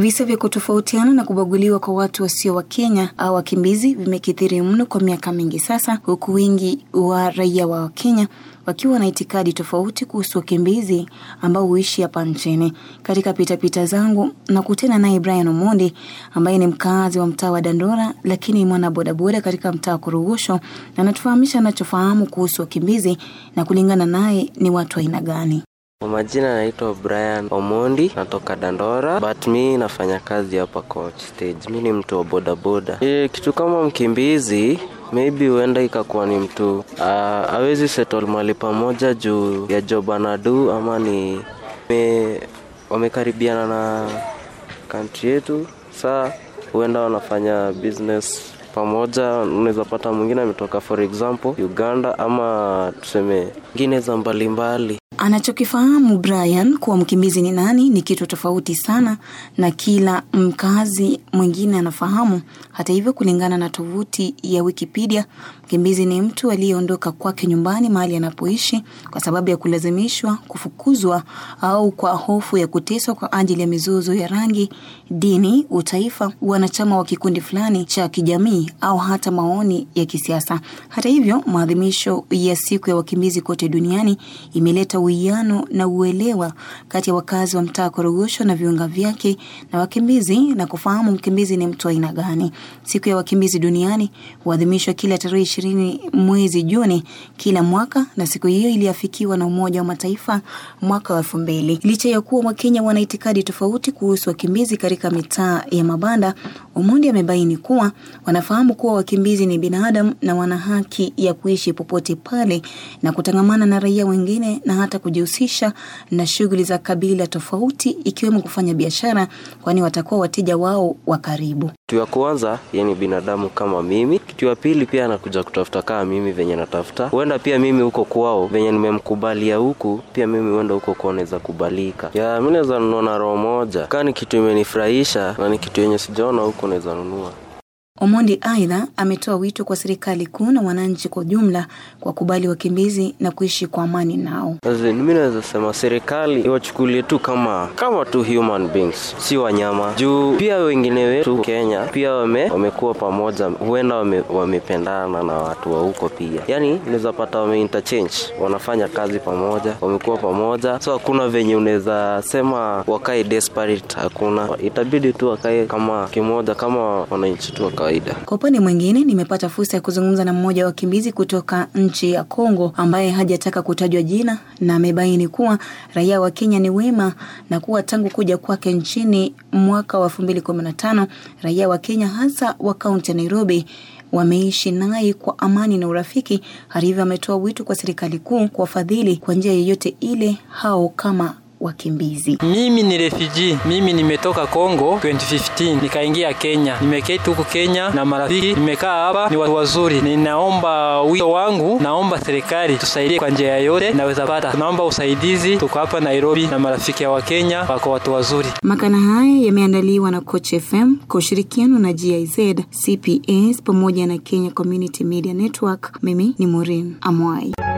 Visa vya kutofautiana na kubaguliwa kwa watu wasio wa Kenya au wakimbizi vimekithiri mno kwa miaka mingi sasa, huku wingi wa raia wa Kenya wakiwa na itikadi tofauti kuhusu wakimbizi ambao huishi hapa nchini. Katika pitapita zangu na kutana naye Brian Omondi ambaye ni mkazi wa mtaa wa Dandora, lakini mwana bodaboda katika mtaa wa Korogosho, na anatufahamisha anachofahamu kuhusu wakimbizi na kulingana naye ni watu aina gani. Kwa majina naitwa Brian Omondi, natoka Dandora, but mi nafanya kazi hapa coach stage. Mi ni mtu wa bodaboda. E, kitu kama mkimbizi maybe huenda ikakuwa ni mtu uh, awezi settle mali pamoja juu ya job anadu ama ni me, wamekaribiana na country yetu, saa huenda wanafanya business pamoja. Unaweza pata mwingine ametoka for example Uganda ama tuseme ngine za mbalimbali Anachokifahamu Brian kuwa mkimbizi ni nani ni kitu tofauti sana na kila mkazi mwingine anafahamu. Hata hivyo, kulingana na tovuti ya Wikipedia, mkimbizi ni mtu aliyeondoka kwake nyumbani mahali anapoishi kwa sababu ya kulazimishwa, kufukuzwa au kwa hofu ya kuteswa kwa ajili ya mizozo ya rangi, dini, utaifa, wanachama wa kikundi fulani cha kijamii au hata maoni ya kisiasa. Hata hivyo, maadhimisho ya siku ya wakimbizi kote duniani imeleta uwiano na uelewa kati ya wakazi wa mtaa Korogosho na viunga vyake na wakimbizi na kufahamu mkimbizi ni mtu aina gani. Siku ya wakimbizi duniani huadhimishwa kila tarehe ishirini mwezi Juni kila mwaka, na siku hiyo iliafikiwa na Umoja wa Mataifa mwaka wa elfu mbili. Licha ya kuwa Wakenya wana itikadi tofauti kuhusu wakimbizi katika mitaa ya mabanda, Omondi amebaini kuwa wanafahamu kuwa wakimbizi ni binadamu na wana haki ya kuishi popote pale na kutangamana na raia wengine na hata kujihusisha na shughuli za kabila tofauti ikiwemo kufanya biashara, kwani watakuwa wateja wao wa karibu. Kitu ya kwanza yeye ni binadamu kama mimi. Kitu ya pili pia anakuja kutafuta kama mimi venye natafuta. Huenda pia mimi huko kwao venye nimemkubalia huku, pia mimi huenda huko kwao naweza kubalika. Ya mimi naweza nunua na roho moja, kama ni kitu imenifurahisha na ni kitu yenye sijaona huko naweza nunua. Omondi aidha ametoa wito kwa serikali kuu na wananchi kwa ujumla kwa kubali wakimbizi na kuishi kwa amani nao. Mimi naweza sema serikali iwachukulie tu kama kama tu human beings, si wanyama. Juu pia wengine wetu Kenya pia wame, wamekuwa pamoja, huenda wame, wamependana na watu wa huko pia, yaani unaweza pata wame interchange, wanafanya kazi pamoja, wamekuwa pamoja, so hakuna venye unaweza sema wakae desperate, hakuna, itabidi tu wakae kama kimoja, kama wananchi tu wa kawaida. Kwa upande mwingine, nimepata fursa ya kuzungumza na mmoja wa wakimbizi kutoka nchi ya Kongo ambaye hajataka kutajwa jina na amebaini kuwa raia wa Kenya ni wema na kuwa tangu kuja kwake nchini mwaka wa 2015 raia wa Kenya hasa wa kaunti ya Nairobi wameishi naye kwa amani na urafiki. Hata hivyo, ametoa wito kwa serikali kuu kuwafadhili kwa njia yoyote ile hao kama wakimbizi. Mimi ni refugee, mimi nimetoka Kongo 2015 nikaingia Kenya, nimeketi huku Kenya na marafiki, nimekaa hapa, ni watu wazuri. Ninaomba wito wangu, naomba serikali tusaidie kwa njia yoyote naweza pata, naomba usaidizi. Tuko hapa Nairobi na marafiki wa Kenya wako watu wazuri. Makala haya yameandaliwa na Coach FM kwa ushirikiano na GIZ, CPS pamoja na Kenya Community Media Network. Mimi ni Maureen Amwai.